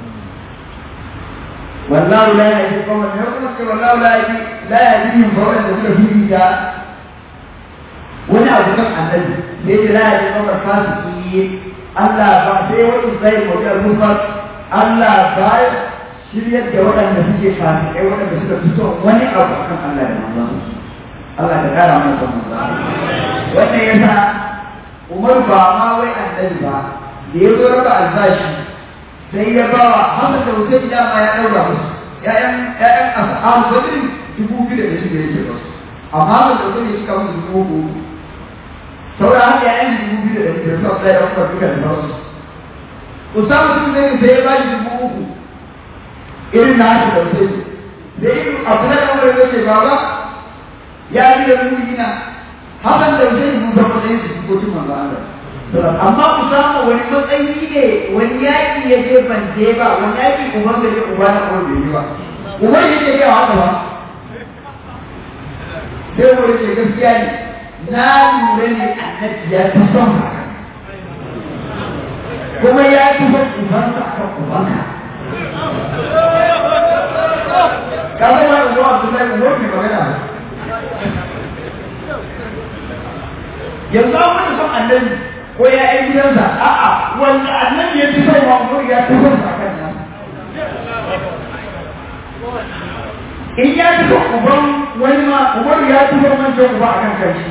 wallahu la yahdi qawman ya kuma ce wallahu la yahdi la yahdihim fa wanda suka fifi ta wani abu kan annabi sai la yahdi qawman fasiki Allah ba sai wani zai mutu al-mufar Allah ba shiryar da waɗanda suke fasikai waɗanda suka fito wani abu akan Allah da manzon Allah ta kara mana son manzo wannan yasa Umar ba ma wai annabi ba da ya zo raba albashi sai ya ba wa Hassan da Hussein dama ya daura musu ƴaƴan ƴaƴan ashabu badr dubu biyu da shi da yake ba amma Hassan da Hussein ya cika musu dubu uku sauran haka ƴaƴan dubu biyu da shi da su Abdullahi da Umar duka da sauransu Usama sun zai sai ya ba shi dubu uku irin na haka da Hussein sai Abdullahi da Umar ya ce baba ya yi da ruhina hakan da zai mun zama da yake cikin manzo Allah amma ku samu wani matsayi ne wani yaki ya je ban je ba wani yaki uban da je uba na ko bai yi ba uban ya ce ya haka ba sai wani ce gaskiya ne na lura ne annabi ya fi son haka kuma ya fi son ubansa akan ubanka ka zama da zuwa Abdullahi Umar ne magana yanzu an wani son annabi ko ya yi gidansa a'a wanda annabi ya fi son wa umar ya fi son sa kan nan in ya fi son uban wani ma umar ya fi son wancan uba a kan kanshi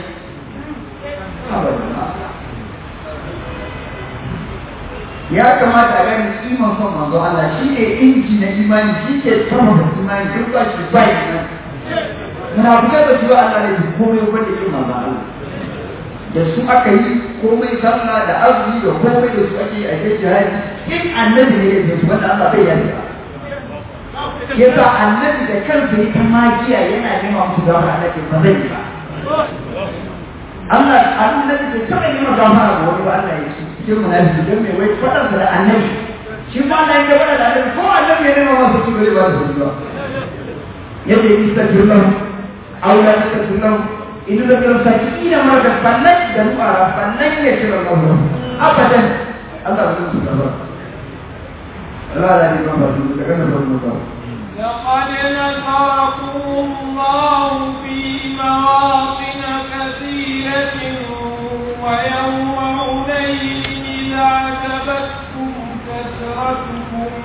ya kamata a gani kiman son manzo Allah shi ne inji na imani shi ke tabbata imani duk ba shi ba imani muna fitar da cewa Allah ne komai wanda ke manzo Allah da su aka yi komai sallah da azumi da komai da su ake yi a kai jihadi in annabi ne ya su wanda Allah bai yarda yasa annabi da kansa ya ta magiya yana nema musu gafara Allah ke ba zai yi ba Allah annabi bai taɓa nema gafara ga wani ba Allah ya ce cikin munafiki don mai wai faɗarsa da annabi shi ma Allah ya faɗa da annabi ko annabi ya nema masa su bare ba da su ba yadda ya istaghfir lahu aw la tastaghfir lahu itu lebih sakit mereka panas dan marah panasnya sirah Allah abadan Allah belum sudah ber Allah lagi membantu kita kan belum لقد نصركم الله في مواطن كثيرة ويوم حنين إذ أعجبتكم كثرتكم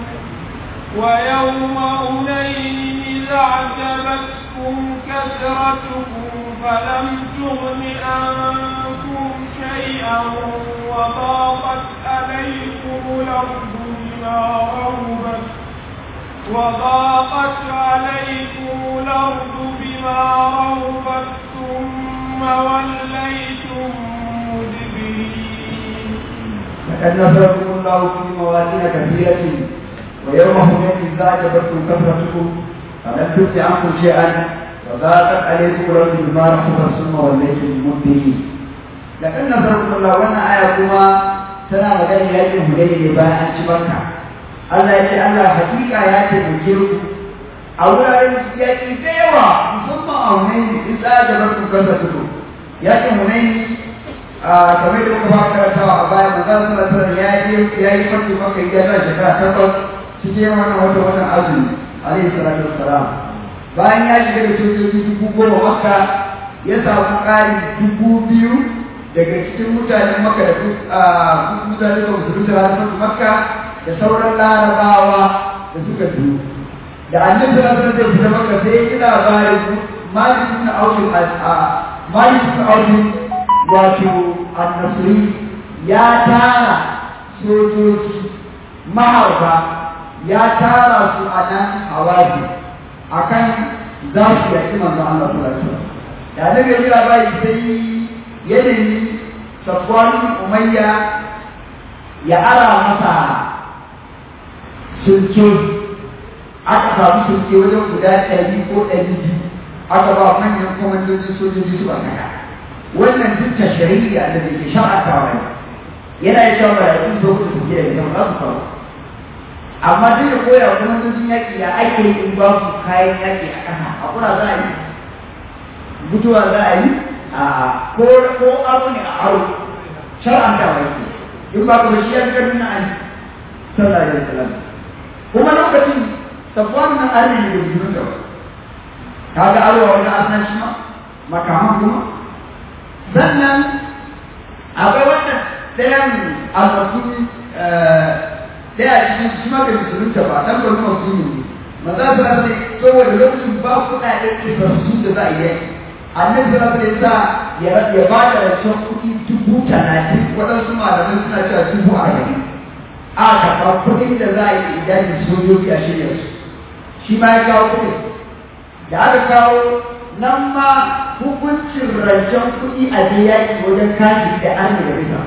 ويوم أنين إذا أعجبتكم كثرتكم فلم تغن عنكم شيئا وضاقت عليكم الأرض بما رهبت وضاقت عليكم الأرض بما رهبت ثم وليتم مدبرين لقد نصركم الله في مواطن كثيرة ويوم هنين إذ أعجبتكم كثرتكم فلم تغن عنكم شيئا وضاقت عليكم الأرض بما رحبت ثم وليتم مدبرين لقد نصركم الله وانا آية كما تنا مغني يجب هنين لباء أن تبكى Allah ya ce Allah hakika ya taimake ku a wuraren yaƙi da yawa musamman a Hunaini in za a jabar ku kasa tuku yaƙin Hunaini a kamar da muka fara karantawa a baya manzo sallallahu alaihi wasallam ya yi ya yi farki maka ya ta shekara takwas cikin wannan wata wannan azumi alaihi salatu wassalam bayan ya shiga da sojoji dubu goma makka ya samu ƙari dubu biyu daga cikin mutanen makka da mutane da musulunta da makka da sauran larabawa da suka biyu da annabi sallallahu alaihi wasallam zai fita maka sai ya labarin malik ibn auf a malik ibn auf wato an-nasri ya tara sojoji maharba ya tara su a nan hawaji akan za su yaki manzo Allah sallallahu alaihi wasallam da annabi ya ji labari sai ya nemi safwan umayya ya ara masa sulke aka samu sulke wajen guda ɗari ko ɗari biyu aka ba manyan kwamandojin sojoji su a kaya wannan duk ta shari'a da da ke sha'atawa ne yana yi shawara da kun zo ku sulke da yau za su kawo amma duk da koya kwamandojin yaƙi ya ake yi in ba su kayan yaƙi a ƙasa a kura za a yi mutuwa za a yi a ko ko aro ne a aro shar'antawa yake in ba ku shi yan karni na ali sallallahu alaihi wasallam kuma lokacin safwan na ali ne da jinin da kaga arwa wani asan shi ma makaman kuma sannan akwai wannan ɗayan almasuni ɗaya cikin shi ma bai musulunta ba dan bari masuni ne maza su ne saboda lokacin ba kuɗaɗe isassu da za a yi annabi sallallahu alaihi wasallam ya ya ba da rancen kuɗi dubu talatin waɗansu malamai suna cewa dubu arba'in a karɓa kuɗin da za a yi idan sojoji a shirya su shi ma ya kawo kuɗin da aka kawo nan ma hukuncin rancen kuɗi a je yaƙi wajen kashi da an da bisa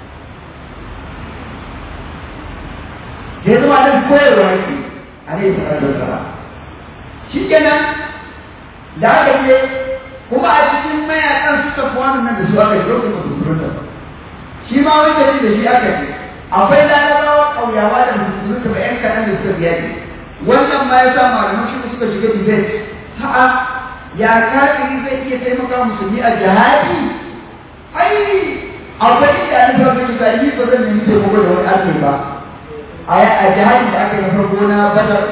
sai zama nan koyarwa yake a ne sallallahu alaihi wasallam shi kenan da aka je kuma a cikin mayakan su tafi wannan nan da su aka yi lokacin masu surunta shi ma wani tafi da shi aka yi akwai larabawa ƙauyawa da musulunta ba yan kaɗan da suka biya ne wannan ma ya sa malaman shi suka shiga debate ha'a ya kafiri zai iya taimaka musulmi a jihadi ai akwai inda an zama mai misali ba zan nemi taimako da wani arni ba a jihadi da aka yi na farko na badar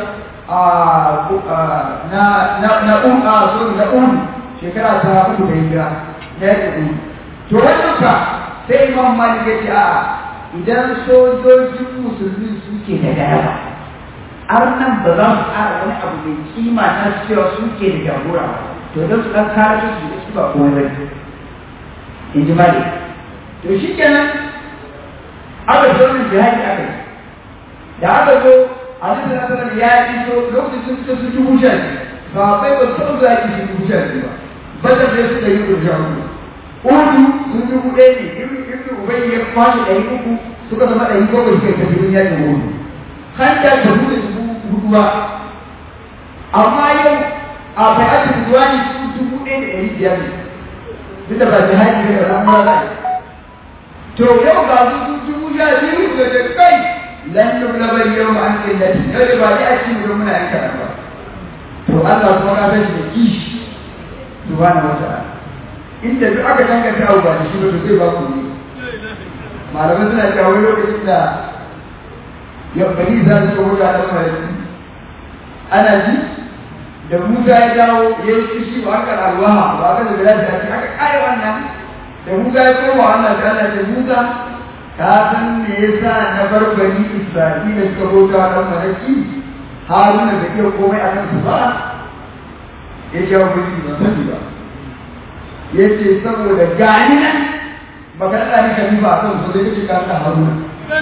na na na un a sorry na un shekara ta uku da hijira na yake un to wannan fa sai imam malik ya ce a'a idan sojojin musulmi suke da galaba har nan ba za su ƙara wani abu mai kima na cewa suke da jagora ba to don su ɗan kare su da su ba komai ba in ji malik to shi kenan aka zo min jihadi aka yi da aka zo a cikin nasarar ya iso lokacin sun fita su dubu sha ba bai ba su za ki su dubu sha ba bata da su da yi rubuta uku Udu sun dubu ɗaya ne, Ibn Ubayy ya kwashe ɗari uku suka zama ɗari bakwai suka tafi wurin yakin Udu. Hanta ta buɗe dubu hudu ba. Amma yau a bayatin zuwa ne su dubu ɗaya da ɗari biyar ne. Duk da ba jihadi ne da ramuwa za a yi. To yau ga su su dubu sha biyu da da kai lan nublabar yau an ƙillati yau da ba ni a cikin wurin muna yanka ba. To Allah kuma ka san shi da kishi. Subhanahu wa ta'ala. inda duk aka danganta abu ba da shi ba to zai ba ku ne malamai suna cewa wani lokacin da yabbani za su kawo da ɗan malaki ana ji da musa ya dawo ya yi kishi ba aka alwaha ba aka da bilal da aka kare wannan da musa ya koma wannan da Allah ce musa ka san me yasa na bar bani isra'ila suka bauta ɗan malaki haruna da iya komai a kansu ba ya ce wa kuɗi ba sani ba ya ce saboda gani nan baka naɗa ni khalifa a kan su sai kace ka naɗa haruna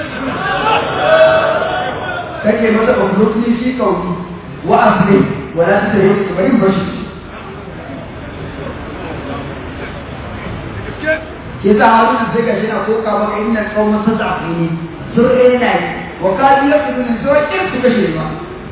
kake masa ɓangurotuni shi kauni wa asli wa la ta yi bari bashi ke sa haruna sai ka shina ko ka maka inna qauman tasafini sun rena ni wa kadi yakunu so kin su kashe ma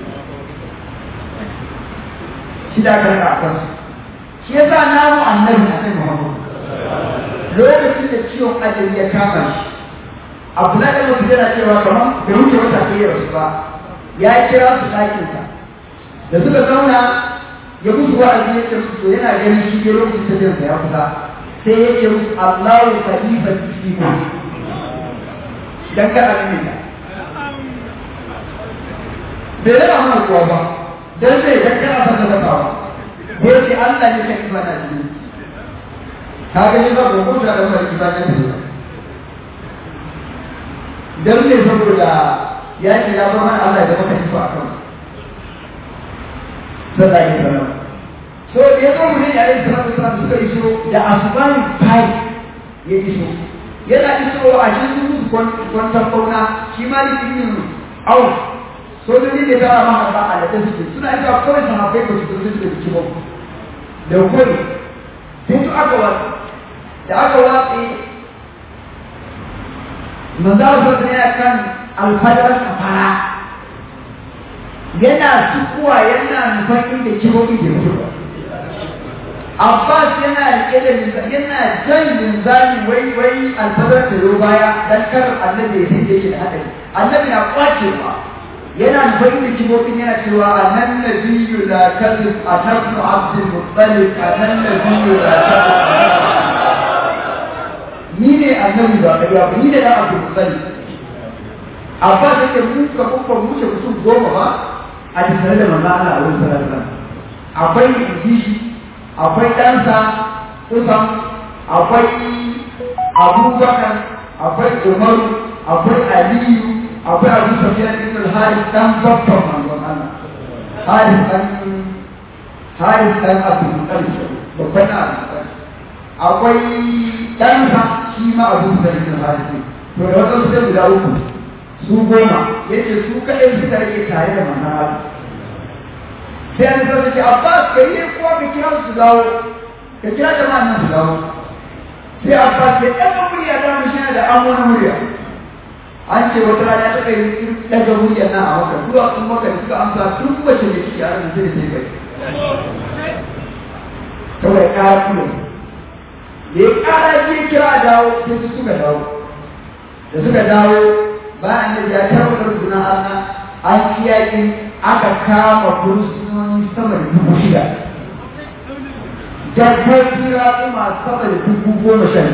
shi da ka raka kan shi yasa na mu annabi annabi Muhammad lokacin da ciwon ajali ya kama shi Abdullahi da mutum yana cewa kamar bai wuce wata kai ya rasu ba ya kira su ɗakinsa da suka zauna ya musu wa'azi ya ce musu to yana ganin shi ne lokacin tafiyarsa ya kusa sai ya ce musu Allahu khalifa fikum dan kada ne ne bai raba mana kuwa ba dan sai dan kada san da ba ko ce Allah ne kai ba na ji ka ga ni ba ko da da mai ba ne dan ne saboda ya ce ya bar mana Allah da maka kifa akan sallallahu alaihi wasallam so da ya zo mu ne yayin salatu salatu suka iso da asubahin fai ya iso yana iso a cikin musu kwantar kauna shi ma da ibn au sojoji ne tara ma ba a da suke suna isa kawai sahabbai ba su zo da ciki ba da kawai sai su aka watsi da aka watsi manzo sa ne kan alfadar safara yana sukuwa yana nufan inda kibobi da mutu Abbas yana rike da yana jan linzami wai wai alfadar ta zo baya dan kar annabi ya sake shi da hadari annabi na kwacewa yana nufin da kibobin yana cewa anan nabiyyu la kadhib atabnu abdul muttalib anan nabiyyu la kadhib ni ne annabi ba kariya ba ni ne da abdul muttalib Abbas yake mun ka kuma mu ce mutum goma ba a tattare da manzo Allah a wurin sallallahu alaihi wasallam akwai injishi akwai ɗansa Usam, akwai Abubakar, akwai Umaru, akwai Aliyu, akwai Abu Sufyan ibn al-Harith dan babban manzon Allah. Harith dan Harith dan Abdul Muttalib, babban Abu Muttalib. Akwai ɗansa shi ma Abu Sufyan ibn al-Harith. To da wasu sai guda uku su goma yace su kaɗai suka rage tare da manzon Allah. sai an zama ce abbas ka yi kuwa ka kira su dawo ka kira jama'a nan su dawo sai abbas ya ɗaga murya da mu shi da an wani murya an ce wata rana ta kai ɗaga murya nan a maka zuwa sun maka da suka amsa tun mace da ciki a ranar sai sai kai kawai ƙara kuma da ya ƙara ji kira dawo sai su suka dawo da suka dawo bayan da ya tarwatar guna Allah an kiyaye aka kama fursunoni sama da dubu shida dabbobi raƙuma sama da dubu goma sha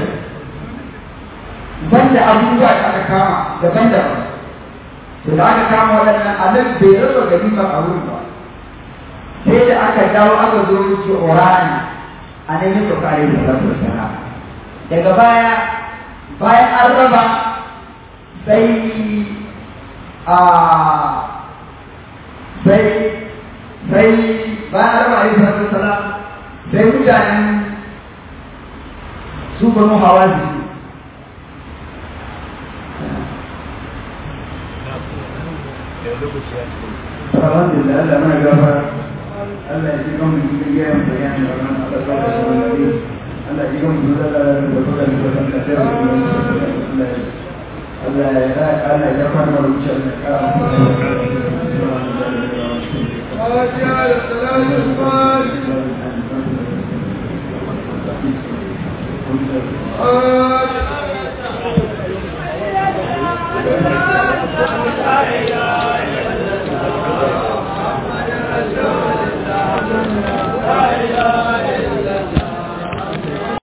banda abubuwa da aka kama daban-daban to da aka kama waɗannan anan bai raba ganimar a wurin ba sai da aka dawo aka zo yake orani a nan yin kokari da salatu wasala daga baya bayan an raba sai a sai sai bayan raba a yi salatu wasala sai mutanen su banu hawa jiki Alhamdulillah Allah mana gafara Allah ya ji kan mu cikin gayan bayani da wannan Allah ta da shi wannan Allah ya ji kan mu da da da da da da da da Allah ya ra Allah ya fara mu wucin da ka فاجعل الصلاة الفاتحة آمين